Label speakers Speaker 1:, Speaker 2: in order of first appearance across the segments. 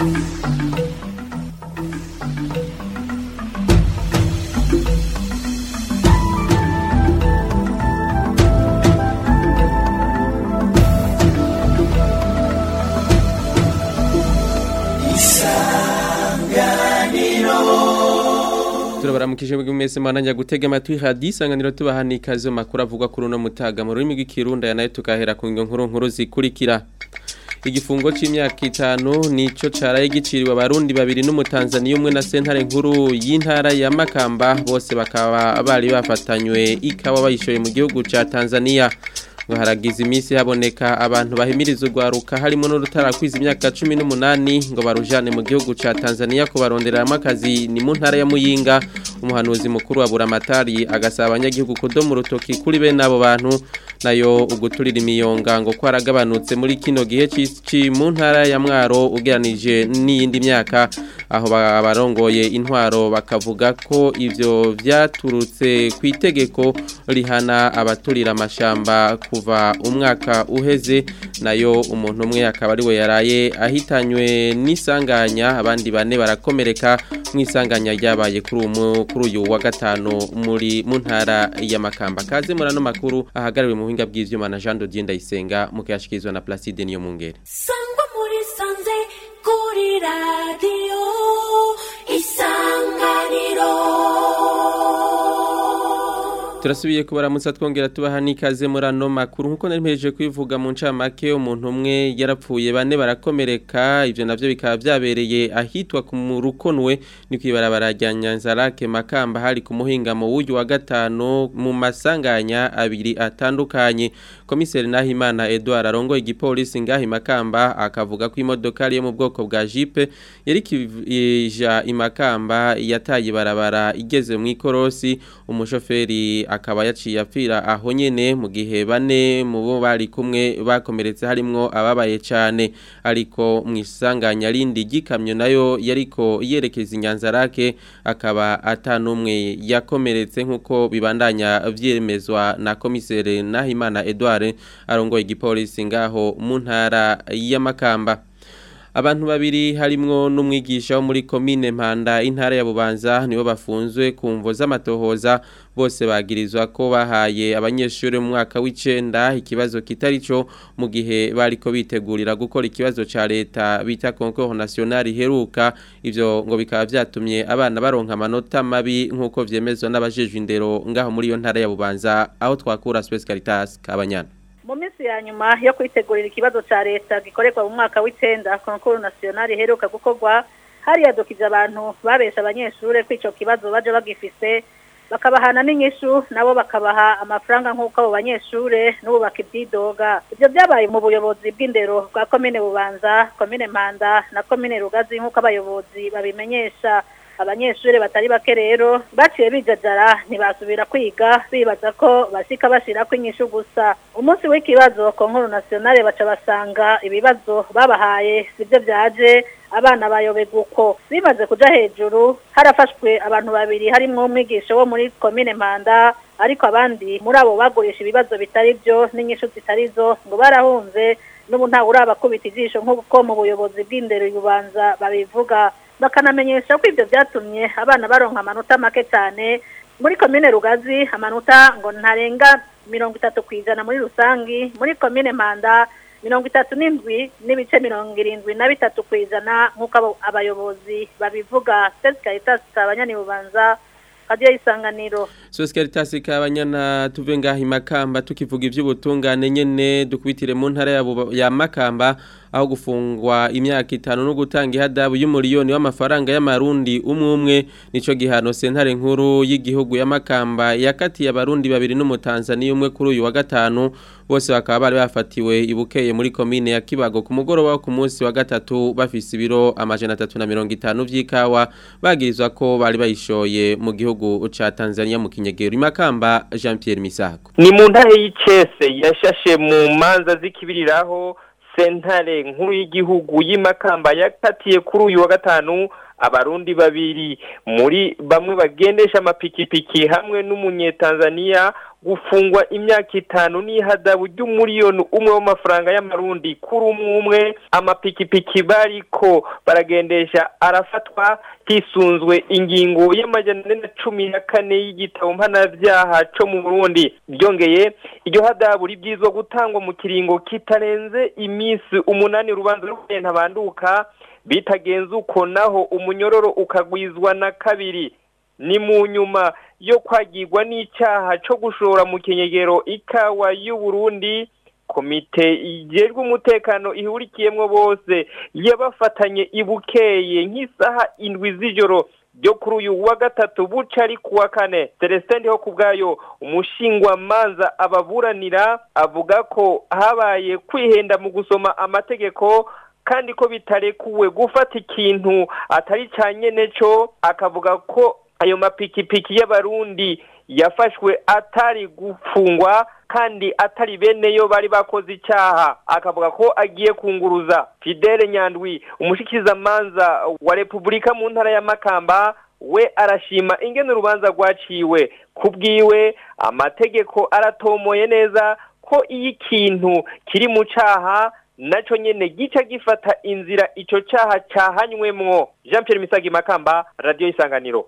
Speaker 1: turabaramukije mu mwese mwananya gutega amatwi hadi isanganiro tubahani ikaze mu makuru avugwa kuri uno mutaga mu rurimi rw'ikirundi aya nayo tukahera ku nkuru nkuru zikurikira igifungo c'imyaka itanu nico caraye giciriwe abarundi babiri n'umutanzaniya umwe na sentare nkuru y'intara ya Makamba bose bakaba bari bafatanywe ikawa bayishoye mu gihugu ca Tanzania ngo haragize iminsi haboneka abantu bahimiriza urwaruka harimo n'urutarakwiza imyaka cumi n'umunani ngo barujane mu gihugu ca Tanzania kubarondereramo akazi ni mu ntara ya Muyinga umuhanuzi mukuru wa Buramatari agasaba abanyagihugu kudoma urutoki kuri bene abo bantu nayo uguturira imiyonga ngo kwaragabanutse muri kino gihe cici mu ntara ya Mwaro ugeranije n'iyindi myaka aho barongoye intwaro bakavuga ko ivyo vyaturutse ku itegeko rihana abaturira amashamba kuva umwaka uheze nayo umuntu umwe akaba ari we yaraye ahitanywe n'isanganya abandi bane barakomereka mu isanganya ryabaye kuri uyu wa gatanu muri mu ntara ya Makamba kaze muri ano makuru ahagarariwe mu buhinga bw'ivyuma na Jean Dodier Ndayisenga mu kuyashikirizwa na Placide niyo mungere
Speaker 2: sangwa muri sanze kuri radio isanganiro
Speaker 1: turasubiye kubaramutsa twongera tubaha n'ikaze muri ano makuru nk'uko nari mpejeje kwivuga mu ncamake umuntu umwe yarapfuye bane barakomereka ivyo navyo bikaba vyabereye ahitwa ku rukonwe ni kwibarabara rya Nyanzarake Makamba hari ku muhingamo w'uyu wa gatanu mu masanganya abiri atandukanye komiseri Nahimana Edouard arongoye igipolisi ngahi Makamba akavuga ko imodoka yo mu bwoko bwa Jeep yari kija imakamba yataye barabara igeze mu ikorosi umushoferi akaba yaciye apfira aho nyene mu gihe bane mu bo bari kumwe bakomeretse harimwo ababaye cyane ariko mu isanganya rindi gikamyo nayo yariko yerekeza inyanzarake akaba atanumwe yakomeretse nkuko bibandanya vyemezwa na komisere Nahimana Edouard arongoye igipolisi ngaho mu ntara ya Makamba abantu babiri harimwo n'umwigisha wo muri komine Mpanda intara ya Bubanza nibo bafunzwe ku mvo z'amatohoza bose bagirizwa ko bahaye abanyeshuri mu mwaka w'icenda ikibazo kitari cyo mu gihe bariko bitegurira gukora ikibazo ca leta bita concours national heruka ivyo ngo bikaba vyatumye abana baronka amanota mabi nkuko vyemezwa n'abajejwe indero ngaho muri iyo ntara ya Bubanza aho twakura Space Caritas kabanyana
Speaker 3: mu minsi ya nyuma yo kwitegurira ikibazo cya leta gikorerwa mu mwaka w'icenda konkuru nasiyonari iheruka gukorwa hariyadukije abantu babesha abanyeshuri ko icyo kibazo baje bagifise bakabahana n'inyishu nabo bakabaha amafaranga nk'uko abo banyeshuri n'ubu bakibyidoga ibyo byabaye mu buyobozi bw'indero bwa komine bubanza komine mpanda na komine rugazi nk'uko abayobozi babimenyesha abanyeshuri batari bake rero baciye bijajara ntibasubira kwiga bibaza ko bashika bashira inyishu gusa umunsi w'ikibazo konkuru nationale baca basanga ibibazo babahaye sibyo byaje abana bayobegwa uko bimaze kuja hejuru harafashwe abantu babiri harimwo umwigisha wo muri komine mpanda ariko abandi muri abo bagurisha ibibazo bitari byo n'inyishu zitari zo ngo barahunze n'ubu ntawe urabakubita ijisho nk'uko mu buyobozi bw'indero yubanza babivuga bakanamenyesha ko ibyo byatumye abana baronka amanota make cyane muri komine rugazi amanota ngo ntarenga mirongo itatu ku ijana muri rusangi muri komine mpanda mirongo itatu n'indwi n'ibice mirongo irindwi na bitatu ku ijana nk'uko abayobozi babivuga sesikarita abanyanibubanza kadiyo y'isanganiro
Speaker 1: Sosialitasi kabanyana tuve ngaho imakamba tukivuga ivy'ubutungane nyene dukubitire mu ntara ya Makamba aho gufungwa imyaka itanu no gutanga ihadabu y'umuriyoni w'amafaranga y'amarundi umwe umwe nico gihano sentare nkuru y'igihugu ya Makamba yakatiye abarundi babiri n'umutanzaniya umwe kuri uyu wa gatanu bose bakaba bari bafatiwe ibukeye muri komine ya Kibago ku mugoroba wo ku munsi wa gatatu bafise ibiro amajana 350 vy'ikawa bagirizwa ko bari bayishoye mu gihugu ca Tanzania mu kinyegero imakamba Jean Pierre Misago
Speaker 4: ni mu ntare y'icese yashashe mu manza zikibiriraho sentare nkuru y'igihugu y'imakamba yakatiye kuri uyu wa gatanu abarundi babiri muri bamwe bagendesha amapikipiki hamwe n'umunyetanzaniya gufungwa imyaka itanu n'ihadabu ry'umuriyoni umwe w'amafaranga y'amarundi kuri umwe umwe amapikipiki bariko baragendesha arafatwa hisunzwe ingingo y'amajana ane na cumi na kane y'igitabo mpanavyaha co mu burundi ryongeye iryo hadabu ribwirizwa gutangwa mu kiringo kitarenze iminsi umunani urubanza rw'ubuye ntabanduka bitagenze uko naho umunyororo ukagwizwa na kabiri ni mu nyuma yo kwagirwa n'icyaha cyo gushora mu kinyegero ikawa y'u Burundi komite ijejwe umutekano ihurikiyemwo bose yabafatanye ibukeye nk'isaha indwi z'ijoro ryo kuri uyu wa gatatu buca ari kuwa kane celestin ndiho ku bwayo umushingwamanza ababuranira avuga ko habaye kwihenda mu gusoma amategeko kandi ko bitarekuwe gufata ikintu atari cya nyene cyo akavuga ko ayo mapikipiki y'abarundi yafashwe atari gufungwa kandi atari bene yo bari bakoze icyaha akavuga ko agiye kunguruza fidele nyandwi umushikizamanza wa repubulika mu ntara ya makamba we arashima ingene urubanza rwaciwe ku bwiwe amategeko aratomoye neza ko iyo ikintu kiri mu cyaha nacyo nyine gica gifata inzira icyo cyaha cyahanywemwo jean Pierre misagi makamba radiyo isanganiro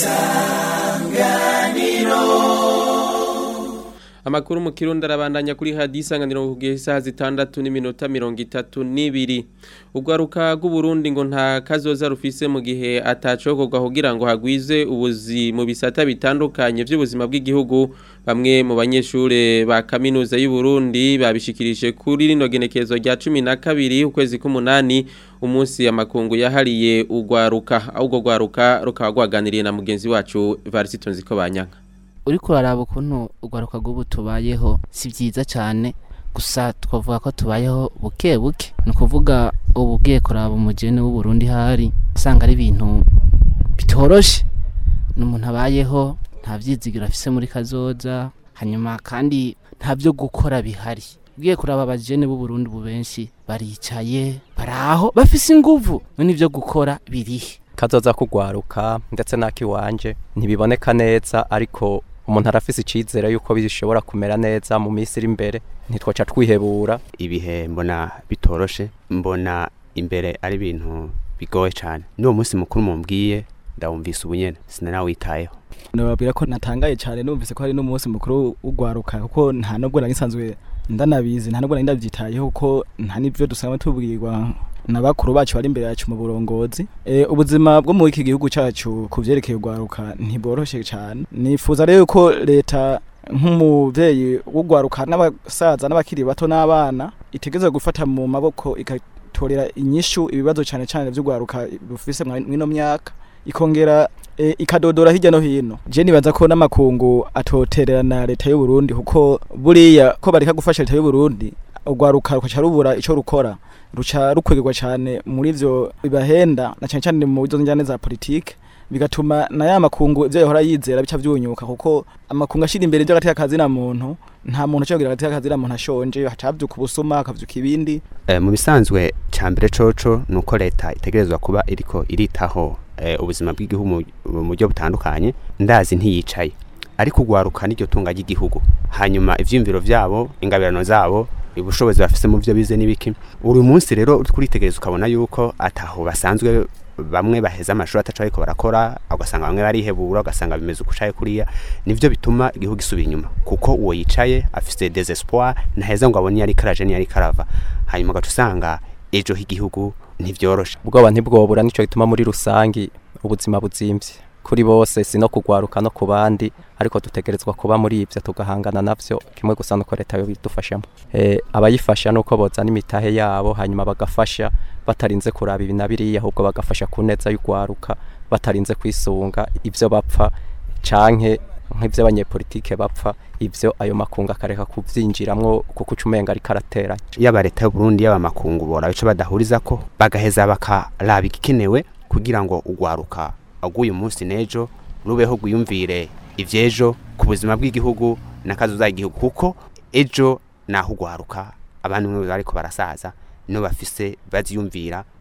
Speaker 1: Amakuru mu kirundi arabandanya kuri hadi isanganiro kugihe isaha zitandatu n'iminota mirongo itatu n'ibiri urwaruka rw'uburundi ngo nta kazoza rufise mu gihe atacokorwa kugira ngo hagwize ubuzi mu bisata bitandukanye by'ubuzima bw'igihugu bamwe mu banyeshure ba kaminuza y'u Burundi babishikirije kuri rino genekezo rya cumi na kabiri ukwezi k'umunani umunsi amakungu yahariye urwaruka ahubwo rwaruka rukaba rwaganiriye na mugenzi wacu Varisito Nziko Banyanka
Speaker 5: uriko uraraba ukuntu urwaruka rw'ubu tubayeho si byiza cyane gusa twavuga ko tubayeho buke buke ni ukuvuga ubu ugiye kuraba umugeni w'uburundi hari usanga ari ibintu bitoroshe ni umuntu abayeho nta byizigiro afise muri kazoza hanyuma kandi nta byo gukora bihari ugiye kuraba abajene b'uburundi ubu benshi baricaye baraho bafise inguvu none ibyo gukora birihe
Speaker 6: kazoza kugwaruka ndetse n'akiwanje ntibiboneka neza ariko umuntu arafise icizere yuko bishobora kumera neza mu minsi iri imbere ntitwaca twihebura
Speaker 7: ibihe mbona bitoroshe mbona imbere ari ibintu bigoye cyane n'uwo munsi mukuru mumbwiye ndawumvise ubunyene sinanawitayeho
Speaker 8: nababwira ko natangaye cyane numvise ko hari n'umunsi mukuru ugwaruka kuko nta nubwo nari nsanzwe ndanabizi nta nubwo nari ndabyitayeho kuko nta n'ibyo dusanzwe tubwirwa na bakuru bacu bari imbere yacu mu burongozi e, ubuzima bwo muri iki gihugu cyacu ku byerekeye urwaruka ntibworoshye cyane nifuza rero ko leta nk'umubyeyi w'urwaruka n'abasaza n'abakiri bato n'abana itegereza gufata mu maboko igatorera inyishu ibibazo cyane cyane by'urwaruka rufise mw'ino myaka ikongera e, ikadodora hirya no hino je nibaza ko n'amakungu atotererana leta y'u Burundi kuko buriya ko bareka gufasha leta y'u Burundi urwaruka rukaca rubura ico rukora ruca rukwegirwa cyane muri ivyo bibahenda na cyane cyane mu bizo njyane za politike bigatuma na ya makungu ivyo yahora yizera bica vyunyuka kuko amakungu ashira imbere ivyo agateka kazi na muntu nta muntu ucogira agateka kazi na muntu ashonje hacavyuka ubusuma akavyuka ibindi
Speaker 7: e, mu bisanzwe cambere coco nuko leta itegerezwa kuba iriko iritaho e, ubuzima bw'igihugu mu buryo butandukanye ndazi ntiyicaye ariko ugwaruka n'iryo tunga ry'igihugu hanyuma ivyimviro vyabo ingabirano zabo ubushobozi bafise mu byo bize n'ibiki uri munsi rero kuritegereza ukabona yuko ataho basanzwe bamwe baheza amashuri ataca ariko barakora ugasanga bamwe barihebura ugasanga bimeze ukucaye kuriya nivyo bituma igihugu gisubira inyuma kuko uwo yicaye afise desespoir ntaheza ngo abone yari karaje ni yari karava hanyuma ugaca usanga ejo h'igihugu ntivyoroshe
Speaker 6: ubwoba ntibwobura nico gituma muri rusangi ubuzima buzimvye kuri bose si no kugwaruka no ku bandi ariko dutegerezwa kuba muri ibyo tugahangana navyo kimwe gusa nuko leta yo bidufashamo e, abayifasha nuko bozana imitahe yabo hanyuma bagafasha batarinze kuraba ibi na biriya ahubwo bagafasha ku neza y'ugwaruka batarinze kwisunga ibyo bapfa canke nk'ibyo abanyepolitike bapfa ibyo ayo makungu akareka kubyinjiramwo kuko ucumenga ariko arateranya
Speaker 7: yaba leta y'u Burundi yaba makungu bora bico badahuriza ko bagaheza bakaraba igikenewe kugira ngo ugwaruka aguye umunsi nejo rubeho gwiyumvire ivyejo ku buzima bw'igihugu n'akazuza igihugu kuko ejo naho ugwaruka abantu mwe bariko barasaza no bafise baziyumvira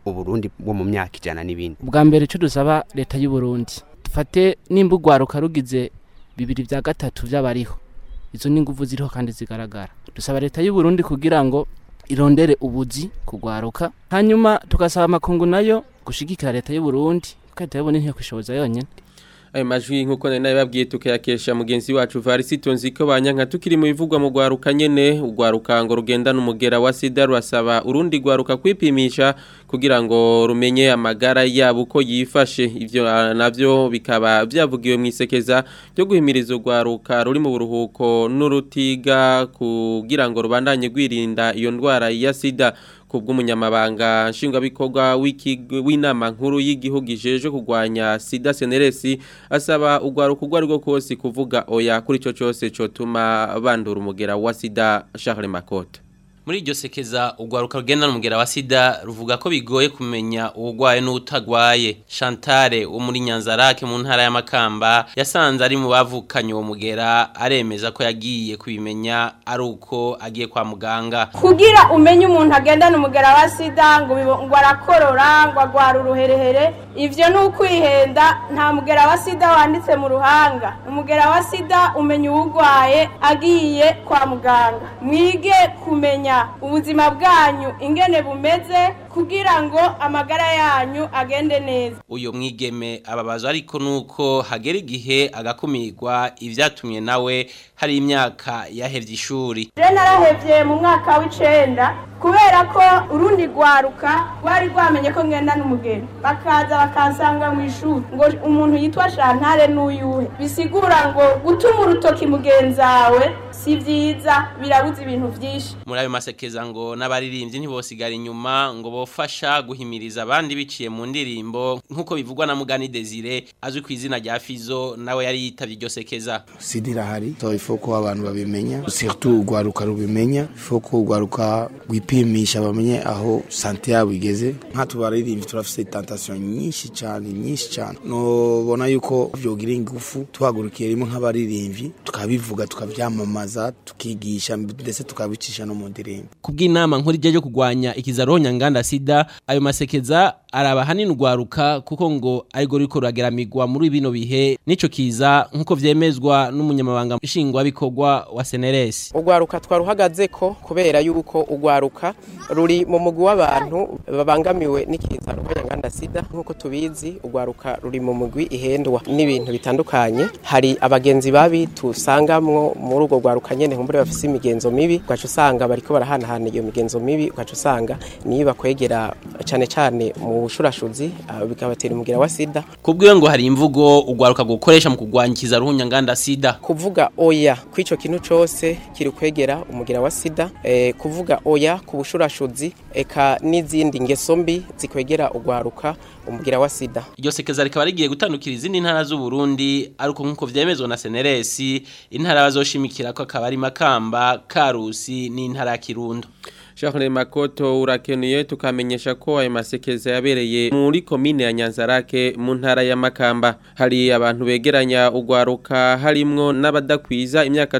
Speaker 7: uburundi bwo mu myaka ijana n'ibindi
Speaker 5: ubwa mbere icyo dusaba leta y'u Burundi dufate nimba urwaruka rugize bibiri bya gatatu by'abariho izo ni ingufu ziriho kandi zigaragara dusaba leta y'u Burundi kugira ngo irondere ubuzi kugwaruka hanyuma tugasaba amakungu nayo gushigikira leta y'u Burundi kuko leta y'u Burundi ntiyakwishoboza yonyine
Speaker 1: ayo majwi nk'uko nari nabibabwiye tukayakesha mugenzi wacu Varisito Nziko banyanka tukiri mu bivugwa mu gwaruka nyene ugwaruka ngo rugendana umugera wa sida rurasaba urundi gwaruka kwipimisha kugira ngo rumenye amagara yabo uko yifashe ivyo ah, navyo bikaba byavugiwe mu isekeza ryo guhimiriza ugwaruka ruri mu buruhuko n'urutiga kugira ngo rubandanye gwirinda iyo ndwara ya sida kubw'umunyamabanga nshingwabikorwa w'ikigo- w'inama nkuru y'igihugu ijeje kurwanya sida seneresi asaba ugwaruka urwo ari rwo kose kuvuga oya kuri ico cose cotuma bandura umugera wa sida Charles Makoto
Speaker 9: muri iryo sekeza urwaruka rugendana umugera wa sida ruvuga ko bigoye kumenya uwugwaye n'utagwaye Chantal wo muri Nyanzarake mu ntara y'Amakamba yasanze ari mu bavukanye uwo mugera aremeza ko yagiye kubimenya ari uko agiye kwa muganga
Speaker 10: kugira umenye umuntu agendana umugera wa sida ngo bibo- ngo arakorora ngo agwara uruherehere ivyo ni ukwihenda nta mugera wa sida wanditse mu ruhanga umugera wa sida umenya uwugwaye agiye kwa muganga mwige kumenya ubuzima bwanyu ingene bumeze kugira ngo amagara yanyu agende neza
Speaker 9: uyo mwigeme ababazwa ariko nuko hagera igihe agakumirwa ivyatumye nawe hari imyaka yahevye ishuri
Speaker 10: je narahevye mu mwaka w'icenda kubera ko urundi rwaruka rwari rwamenye ko ngenda n'umugeni bakaza bakansanga mu ishuri ngo umuntu yitwa shantare n'uyuhe bisigura ngo gutuma urutoki mugenzawe si vyiza birabuza ibintu vyinshi
Speaker 9: muri ayo masekeza ngo n'abaririmbyi ntibosigara inyuma ngo bofasha guhimiriza abandi biciye mu ndirimbo nk'uko bivugwa na Mugani Desire azwi ku izina rya Fizo nawe yari yitavye iryo sekeza
Speaker 11: sida irahari so ifo ko abantu babimenya surtout urwaruka rubimenya ifo ko urwaruka rwipimisha bamenye aho sante yabo igeze nka tubaririmbyi turafise tentation nyinshi cyane nyinshi cyane nobona yuko vyogira ingufu tuhagurukiye rimwe nk'abaririmbyi tukabivuga tukavyamamaza tukigisha ndetse tukabicisha no mu ndirimbo
Speaker 9: kubw'inama nkuru ijya yo kurwanya ikizaronya nganda sida ayo masekeza araba hanini urwaruka kuko ngo ariko ruriko rurageramigwa muri bino bihe nico kiza nk'uko vyemezwa n'umunyamabanga nshingwabikorwa wa seneresi
Speaker 12: urwaruka twaruhagaze ko kubera yuko urwaruka ruri mu mugwi w'abantu babangamiwe n'ikiza rw'abanyanganda sida nk'uko tubizi urwaruka ruri mu mugwi ihendwa n'ibintu bitandukanye hari abagenzi babi tusangamwo muri urwo rwaruka nyene nkumbure bafise imigenzo mibi ugaca usanga bariko barahanahana iyo migenzo mibi ugaca usanga niyo bakwegera cane cane mu bushurashuzi ah, bikabatera umugira wa sida
Speaker 9: kubwiwe ngo hari imvugo urwaruka gukoresha mu kurwanya ikizaronya nganda sida
Speaker 12: kuvuga oya kw'ico kintu cose kiri kwegera umugira wa sida eh, kuvuga oya ku bushurashuzi eka n'izindi ngeso mbi zikwegera urwaruka umugira wa sida
Speaker 9: iryo sekeza rikaba rigiye gutandukira izindi ntara z'u Burundi ariko nk'uko vyemezwa na seneresi intara bazoshimikira ko akaba ari makamba karusi n'intara ya kirundo
Speaker 1: Charles Makoto urakenuye tukamenyesha ko ayo masekeza yabereye muri komine ya Nyanzarake mu ntara ya Makamba hari abantu begeranya ugwaruka harimwo n'abadakwiza imyaka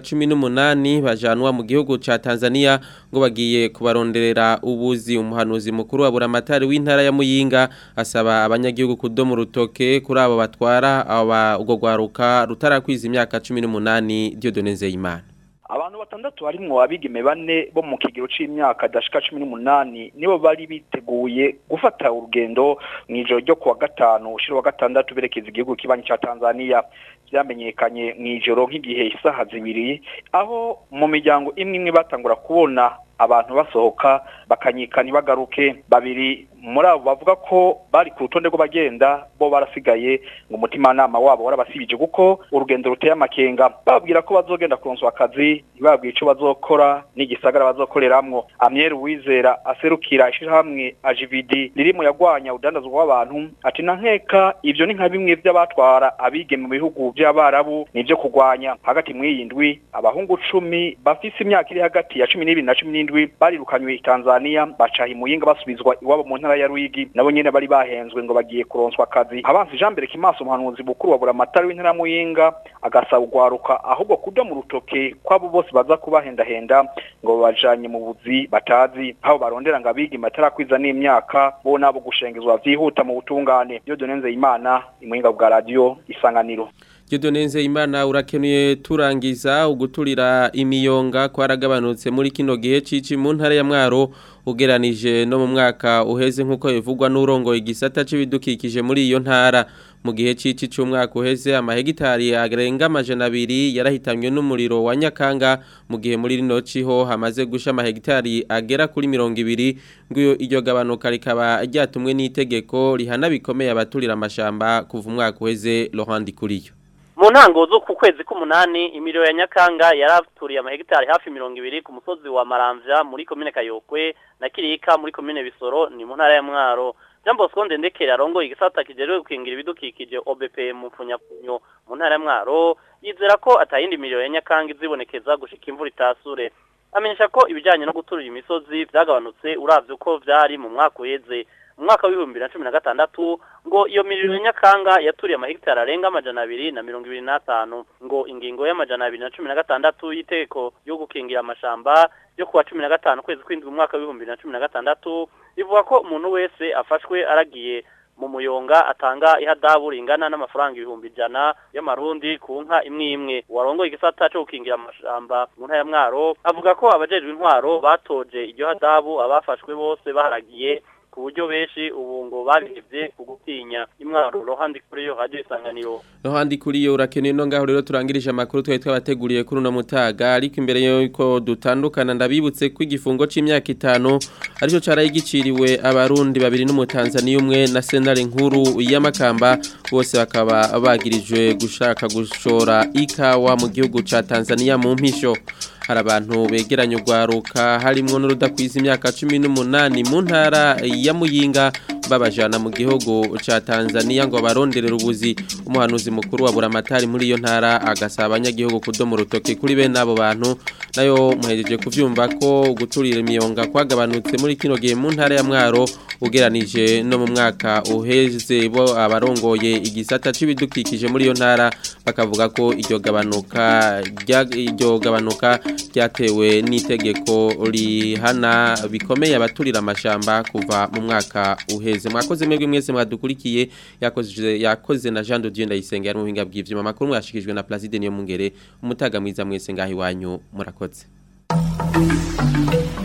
Speaker 1: 18 bajanwa mu gihugu ca Tanzania ngo bagiye kubaronderera ubuzi umuhanuzi mukuru wa buramatari w'intara ya Muyinga asaba abanyagihugu kudoma urutoke kuri abo batwara aba ugo gwaruka rutarakwiza imyaka 18 Dieudonne Nzeyimana
Speaker 13: abantu batandatu harimwo abigeme bane bo mu kigero c'imyaka dashika cumi n'umunani nibo bari biteguye gufata urugendo mw'ijoro ryo kuwa gatanu ushira wa gatandatu berekeza igihugu kibanyi ca Tanzania vyamenyekanye mw'ijoro nk'igihe isaha zibiri aho mu miryango imwe imwe batangura kubona abantu basohoka bakanyika ntibagaruke babiri muri abo bavuga ko bari ku rutonde rw'abagenda bo barasigaye ngo umutimanama wabo warabasibije kuko urugendo ruteye amakenga bababwira ko bazogenda kuronswa akazi ntibabwire ico bazokora n'igisagara bazokoreramwo amyeri wizera aserukira ishirahamwe ajividi riri mu yagwanya udandazwa w'abantu ati na nkeka ivyo ni nka bimwe vy'abatwara abige mu bihugu vy'abarabu nivyo kurwanya hagati mw'iyi ndwi abahungu cumi bafise imyaka iri hagati ya cumi n'ibiri na cumi n'indwi barirukanywe i tanzania bacaha imuyinga basubizwa iwabo mu ntara ntara ya Ruyigi nabo nyene bari bahenzwe ngo bagiye kuronswa akazi abansi Jean Mbere Kimaso umuhanuzi bukuru wa buramatari w'intara ya Muyinga agasaba ugwaruka ahubwo kuja mu rutoke kwabo bose baza kubahendahenda ngo babajanye mu buzi batazi aho barondera ngo abigi matarakwiza n'imyaka bo nabo gushengezwa vyihuta mu butungane byo donenze imana imuyinga bwa radio isanganiro
Speaker 1: Jodonenze imana urakenuye turangiza uguturira imiyonga kwaragabanutse muri kino gihe cici mu ntara ya Mwaro ugeranije no mu mwaka uheze nkuko bivugwa n'urongo igisata c'ibidukikije muri iyo ntara mu gihe cici c'umwaka uheze amahegitari arenga amajana abiri yarahitamwe n'umuriro wa Nyakanga mu gihe muri rino ciho hamaze gusha amahegitari agera kuri mirongo ibiri ngo iryo gabanuka rikaba ryatumwe n'itegeko rihana bikomeye abaturira amashamba kuva umwaka uheze Laurent Kuriyo
Speaker 14: mu ntango zo ku kwezi k'umunani imiriro ya nyakanga yaraturiye amahegitari hafi mirongo ibiri ku musozi wa maramvya muri komine kayokwe na kirika muri komine bisoro ni mu ntara ya mwaro jean bosco ndendekere arongoye igisata kijejwe gukingira ibidukikije obp mu mfunyafunyo mu ntara ya mwaro yizera ko atayindi miriro ya nyakanga izibonekeza gushika imvura itasure amenyesha ko ibijanye no guturira imisozi vyagabanutse uravye uko vyari mu mwaka uheze mu mwaka w'ibihumbi bibiri na cumi na gatandatu ngo iyo miriro ya nyakanga yaturiye amahegitari arenga amajana abiri na mirongo ibiri n'atanu ngo ingingo y'amajana abiri na cumi na gatandatu y'itegeko yo gukingira amashamba yo kuwa cumi na gatanu kwezi kw'indwi mu mwaka w'ibihumbi bibiri na cumi na gatandatu ivuga ko umuntu wese afashwe aragiye mu muyonga atanga ihadabu ringana n'amafaranga ibihumbi ijana y'amarundi ku nka imwe imwe warongoye igisata cyo gukingira amashamba mu ntara ya mwaro avuga ko abajejwe intwaro batoje iryo hadabu abafashwe bose baharagiye ku buryo benshi ubu ngo babihevye ku gutinya imwaro rohandi kuri yo radio isanganiro
Speaker 1: Rohandi kuri yo urakeneye no ngaho rero turangirije amakuru twari twabateguriye kuri uno mutaga ariko imbere yuko dutandukana ndabibutse ko igifungo c'imyaka itanu arico caraye giciriwe abarundi babiri n'umutanzaniya umwe na senare nkuru y'amakamba bose bakaba bagirijwe gushaka gushora ikawa mu gihugu ca Tanzania mu mpisho hari abantu begeranye urwaruka harimwo n'urudakwiza imyaka cumi n'umunani mu ntara ya muyinga babajana mu gihugu ca Tanzania ngo baronderere ubuzi umuhanuzi mukuru wa buramatari muri iyo ntara agasaba abanyagihugu kudoma urutoki kuri bene abo bantu nayo muhejeje kuvyumva ko guturira imiyonga kwagabanutse muri kino gihe mu ntara ya mwaro ugeranije no mu mwaka uheze bo abarongoye igisata c'ibidukikije muri iyo ntara bakavuga ko iryo gabanuka iryo gabanuka ryatewe n'itegeko rihana bikomeye abaturira amashamba kuva mu mwaka uheze mwakoze mwebwe mwese mwadukurikiye yakoze yakoze na Jean de Dieu ndayisenga ari mu buhinga bw'ivyuma makuru mwashikijwe na Placide niyo mungere umutaga mwiza mwese ngahi wanyu murakoze